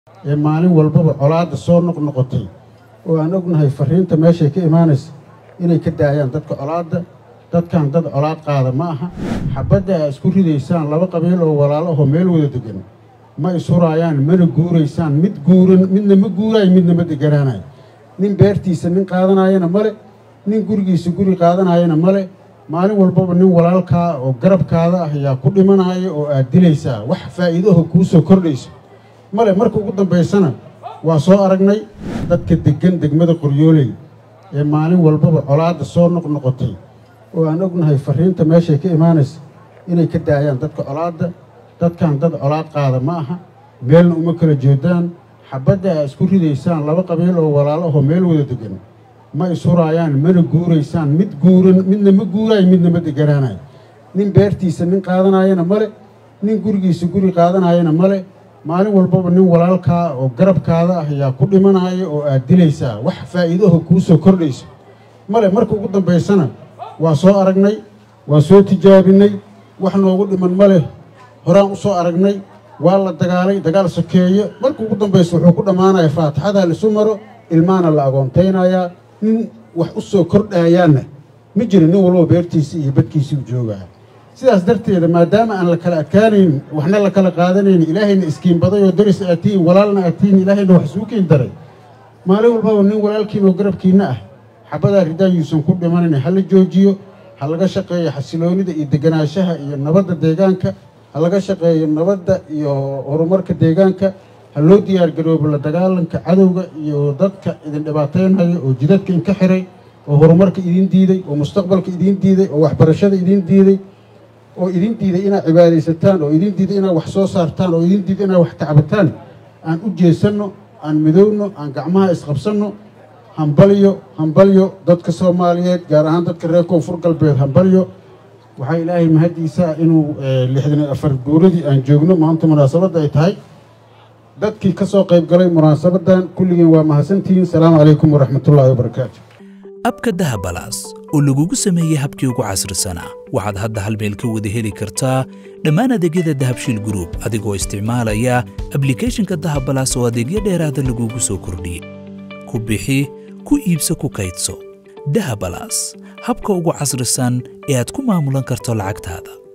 ee maalin walbaba colaadda soo noqnoqotay oo aan ognahay farriinta meeshay ka imaanaysa inay ka daayaan dadka colaadda dadkan dad colaad qaada ma aha xabadda aa isku ridaysaan laba qabiil oo walaalo ahoo meel wada degan ma ishuraayaan mana guuraysaan mid guuran midna ma guuraayo midna ma deganaanayo nin beertiisa nin qaadanaayana male nin gurigiisa guri qaadanaayana male maalin walbaba nin walaalkaa oo garabkaada ah ayaa ku dhimanaya oo aad dilaysaa wax faa'iidaho kuu soo kordhayso male marka ugu dambaysana waa soo aragnay dadka deggan degmada qoryooley ee maalin walbaba colaadda soo noqnoqotay oo aan ognahay farriinta meeshay ka imaanaysa inay ka daayaan dadka colaadda dadkan dad colaad qaada ma aha meelna uma kala jeedaan xabadda aa isku ridaysaan laba qabiil oo walaalo ahoo meel wada degan ma ishuraayaan mana guuraysaan mid guuran midna ma guuraayo midna ma deganaanayo nin beertiisa nin qaadanaayana male nin gurigiisa guri qaadanaayana male maalin walbaba nin walaalkaa oo garabkaada ah ayaa ku dhimanaya oo aad dilaysaa wax faa'iidaho kuu soo kordhayso male marka ugu dambaysana waa soo aragnay waa soo tijaabinay wax noogu dhiman ma leh horaan u soo aragnay waa la dagaalay dagaal sokeeye marka ugu dambaysa wuxuu ku dhammaanaya faatixadaa laisu maro ilmaana la agoontaynayaa nin wax u soo kordhaayaanna ma jira nin walbaba beertiisa iyo badkiisii u joogaa sidaas darteeda maadaama aan la kala adkaanayn waxna la kala qaadanayn ilaahayna iskiinbaday oo daris aad tihiin walaalna aad tihiin ilaahayna wax isuu kiin daray maalin walbaba nin walaalkiina oo garabkiinna ah xabadaa ridaan yuusan ku dhimanayn ha la joojiyo ha laga shaqeeyo xasiloonida iyo deganaanshaha iyo nabadda deegaanka ha laga shaqeeyo nabadda iyo horumarka deegaanka ha loo diyaargaroobo la dagaalanka cadowga iyo dadka idin dhibaataynaya oo jidadka inka xiray oo horumarka idin diiday oo mustaqbalka idin diiday oo waxbarashada idin diiday oo idin diiday inaad cibaadaysataan oo idin diiday inaad wax soo saartaan oo idin diiday inaad wax tacbataan aan u jeesanno aan midowno aan gacmaha isqabsanno hambalyo hambalyo dadka soomaaliyeed gaar ahaan dadka reer koonfur galbeed hambalyo waxaa ilaahay mahaddiisa inuu lixdan iyo afar guuradii aan joogno maanta munaasabadda ay tahay dadkii ka soo qayb galay munaasabadan kulligeen waa mahadsantihiin salaamu calaykum waraxmatullaahi wabarakaatu abka dahabalaas oo lagugu sameeyey habkii ugu casrisanaa waxaad hadda hal meel ka wada heli kartaa dhammaan adeegyada dahabshiil gruub adigoo isticmaalaya ablikhethonka dahabalaas oo adeegyo dheeraada lagugu soo kordhiyey ku bixi ku iibso ku kaydso dahabalaas habka ugu casrisan ee aad ku maamulan karto lacagtaada